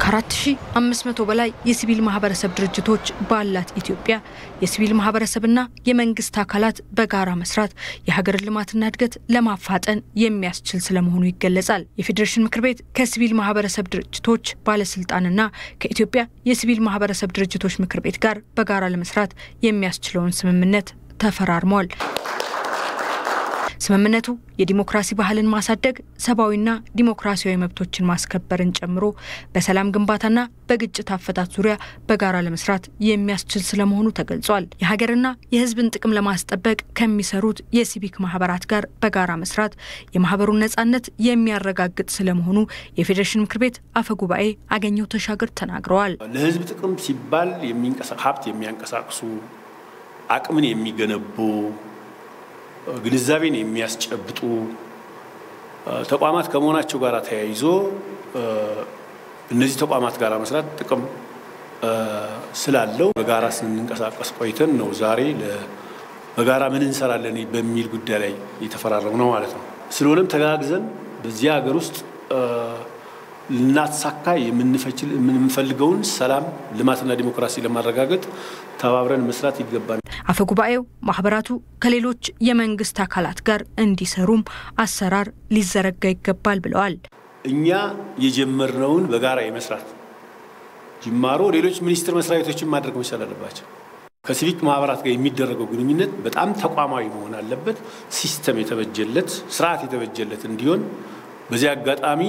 ከ4500 በላይ የሲቪል ማህበረሰብ ድርጅቶች ባላት ኢትዮጵያ የሲቪል ማህበረሰብና የመንግስት አካላት በጋራ መስራት የሀገርን ልማትና እድገት ለማፋጠን የሚያስችል ስለመሆኑ ይገለጻል። የፌዴሬሽን ምክር ቤት ከሲቪል ማህበረሰብ ድርጅቶች ባለስልጣንና ከኢትዮጵያ የሲቪል ማህበረሰብ ድርጅቶች ምክር ቤት ጋር በጋራ ለመስራት የሚያስችለውን ስምምነት ተፈራርሟል። ስምምነቱ የዲሞክራሲ ባህልን ማሳደግ፣ ሰብአዊና ዲሞክራሲያዊ መብቶችን ማስከበርን ጨምሮ በሰላም ግንባታና በግጭት አፈታት ዙሪያ በጋራ ለመስራት የሚያስችል ስለመሆኑ ተገልጿል። የሀገርና የሕዝብን ጥቅም ለማስጠበቅ ከሚሰሩት የሲቪክ ማህበራት ጋር በጋራ መስራት የማህበሩን ነጻነት የሚያረጋግጥ ስለመሆኑ የፌዴሬሽን ምክር ቤት አፈ ጉባኤ አገኘሁ ተሻገር ተናግረዋል። ለሕዝብ ጥቅም ሲባል ሀብት የሚያንቀሳቅሱ አቅምን የሚገነቡ ግንዛቤን የሚያስጨብጡ ተቋማት ከመሆናቸው ጋር ተያይዞ እነዚህ ተቋማት ጋር መስራት ጥቅም ስላለው በጋራ ስንንቀሳቀስ ቆይተን ነው ዛሬ በጋራ ምን እንሰራለን በሚል ጉዳይ ላይ የተፈራረሙ ነው ማለት ነው። ስለሆነም ተጋግዘን በዚህ ሀገር ውስጥ ልናሳካ የምንፈልገውን ሰላም፣ ልማትና ዲሞክራሲ ለማረጋገጥ ተባብረን መስራት ይገባል። አፈ ጉባኤው ማህበራቱ ከሌሎች የመንግስት አካላት ጋር እንዲሰሩም አሰራር ሊዘረጋ ይገባል ብለዋል። እኛ የጀመርነውን በጋራ የመስራት ጅማሮ ሌሎች ሚኒስቴር መስሪያ ቤቶችን ማድረግ መቻል አለባቸው። ከሲቪክ ማህበራት ጋር የሚደረገው ግንኙነት በጣም ተቋማዊ መሆን አለበት። ሲስተም የተበጀለት ስርዓት የተበጀለት እንዲሆን በዚህ አጋጣሚ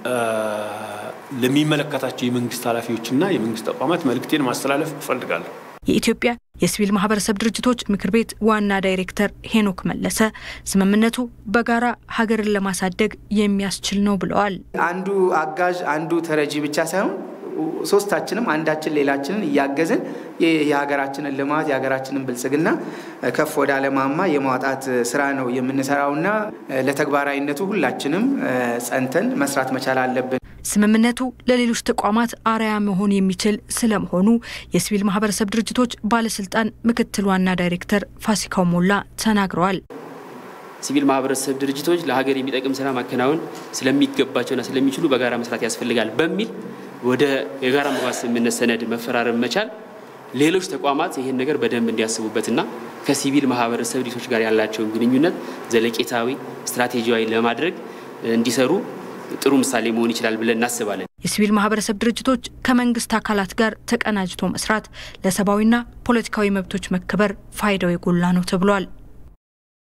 ለሚመለከታቸው የመንግስት ኃላፊዎችና የመንግስት ተቋማት መልእክቴን ማስተላለፍ እፈልጋለሁ። የኢትዮጵያ የሲቪል ማህበረሰብ ድርጅቶች ምክር ቤት ዋና ዳይሬክተር ሄኖክ መለሰ ስምምነቱ በጋራ ሀገርን ለማሳደግ የሚያስችል ነው ብለዋል። አንዱ አጋዥ አንዱ ተረጂ ብቻ ሳይሆን ሶስታችንም አንዳችን ሌላችንን እያገዝን የሀገራችንን ልማት የሀገራችንን ብልጽግና ከፍ ወደ አለማማ የማውጣት ስራ ነው የምንሰራውና ለተግባራዊነቱ ሁላችንም ጸንተን መስራት መቻል አለብን። ስምምነቱ ለሌሎች ተቋማት አርአያ መሆን የሚችል ስለመሆኑ የሲቪል ማህበረሰብ ድርጅቶች ባለስልጣን ምክትል ዋና ዳይሬክተር ፋሲካው ሞላ ተናግረዋል። ሲቪል ማህበረሰብ ድርጅቶች ለሀገር የሚጠቅም ስራ ማከናወን ስለሚገባቸውና ስለሚችሉ በጋራ መስራት ያስፈልጋል በሚል ወደ የጋራ መግባባት ስምምነት ሰነድ መፈራረም መቻል ሌሎች ተቋማት ይህን ነገር በደንብ እንዲያስቡበትና ከሲቪል ማህበረሰብ ድርጅቶች ጋር ያላቸውን ግንኙነት ዘለቄታዊ፣ ስትራቴጂያዊ ለማድረግ እንዲሰሩ ጥሩ ምሳሌ መሆን ይችላል ብለን እናስባለን። የሲቪል ማህበረሰብ ድርጅቶች ከመንግስት አካላት ጋር ተቀናጅቶ መስራት ለሰብአዊና ፖለቲካዊ መብቶች መከበር ፋይዳው የጎላ ነው ተብሏል።